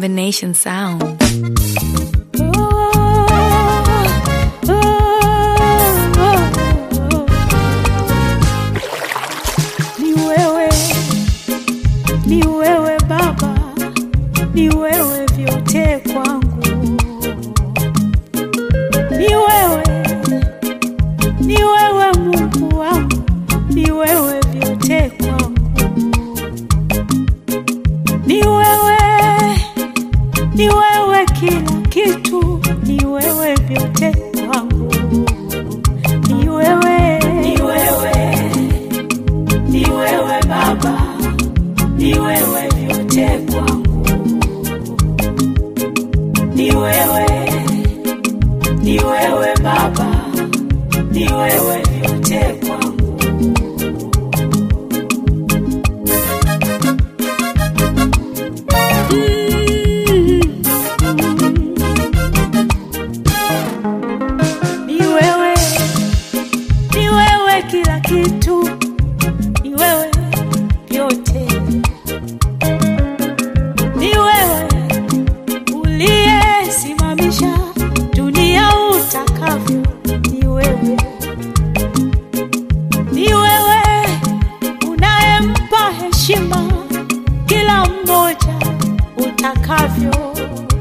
combination sound. Ni wewe, ni wewe Baba, ni wewe vyote kwangu. Ni wewe, ni wewe Mungu wangu, ni wewe vyote kwangu. Ni wewe, ni wewe kila kitu, ni wewe vyote kwangu. Ni wewe, ni wewe ni wewe Baba, ni wewe vyote kwangu. Ni wewe, ni wewe Baba, ni wewe vyote kwangu. Ni wewe, ni wewe kila kitu ni wewe vyote, ni wewe uliyesimamisha dunia utakavyo, ni wewe, ni wewe unayempa heshima kila mmoja utakavyo,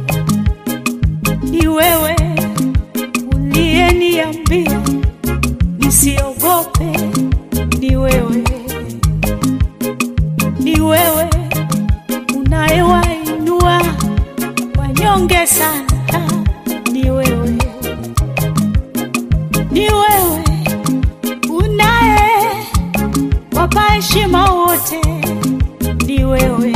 ni wewe uliyeniambia nisiogope, ni wewe ni wewe unayewainua wanyonge sana, ni wewe, ni wewe unaye wapa heshima wote, ni wewe,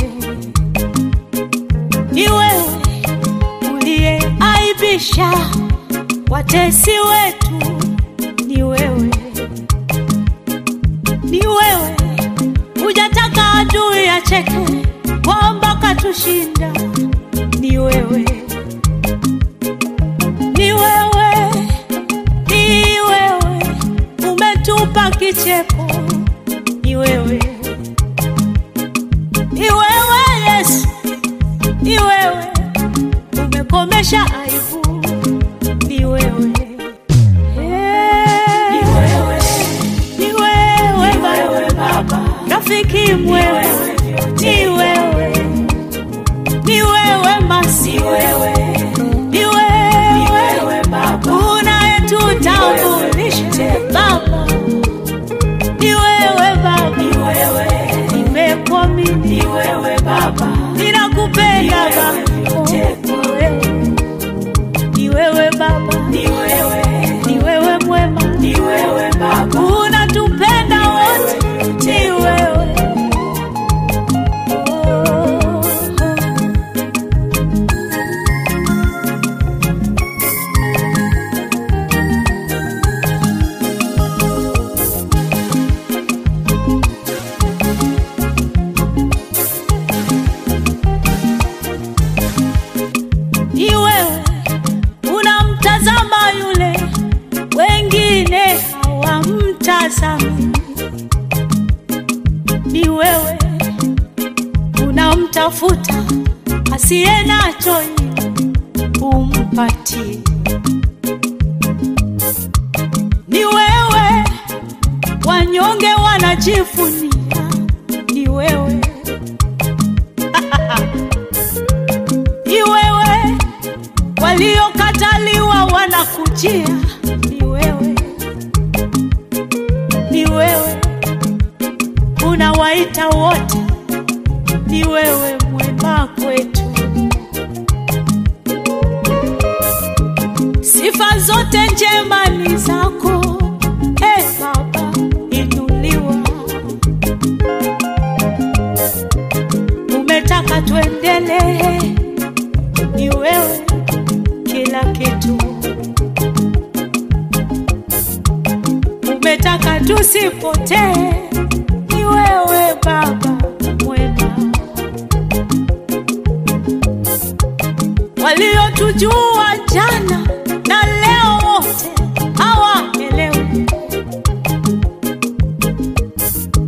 ni wewe uliyeaibisha watesi wetu, ni wewe, ni wewe hujataka adui acheke kwamba katushinda. Ni wewe, ni wewe, ni wewe umetupa kicheko. Ni wewe, ni wewe Yesu, ni wewe umekomesha aibu. Ni wewe, ni wewe, ni wewe Baba, rafiki mwema, ni wewe, ni wewe Masi, ni wewe, ni wewe Baba, unayetutambulisha Baba, ni wewe Baba, ni wewe, nimekuamini, ni wewe Baba, ninakupenda Baba, ni wewe Baba, ni wewe, ni wewe mwema, ni wewe Baba, unatupenda wote, ni wewe. Oh, oh. ni wewe unamtazama yule wengine hawamtazami, ni wewe unamtafuta asiye nacho ili umpatie, ni wewe wanyonge wanajivunia, ni wewe ni wewe waliokataliwa wanakujia, ni wewe, ni wewe unawaita wote, ni wewe mwema kwetu. Sifa zote njema ni zako, e Baba, inuliwa. Umetaka tuendelee ni wewe kila kitu, umetaka tusipotee, ni wewe Baba mwema. Waliotujua jana na leo wote hawaelewi,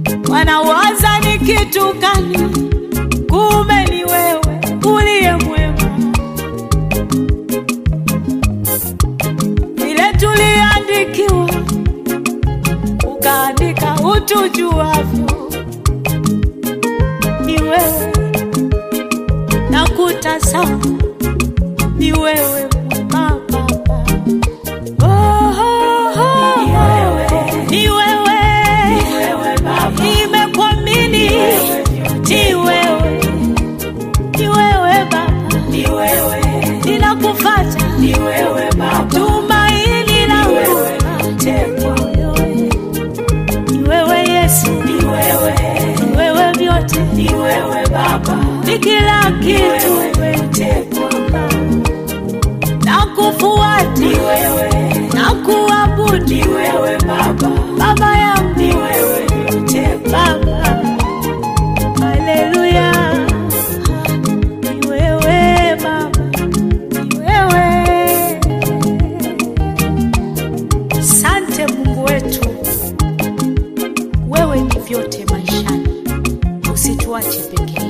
wanawaza ni kitu gani? Kumbe ni wewe uliye mwema. utujuavyo, ni wewe na kutazama, ni wewe Baba. Oh, oh, oh. Ni wewe, nimekuamini, ni wewe, ni wewe Baba, ninakufuata, tumaini langu ni wewe Yesu, ni wewe vyote, ni kila kitu, nakufuata, nakuabudu, Baba yangu, Baba, haleluya, ni wewe Baba, ni wewe. Sante Mungu wetu, wewe ni vyote maishani, usituache peke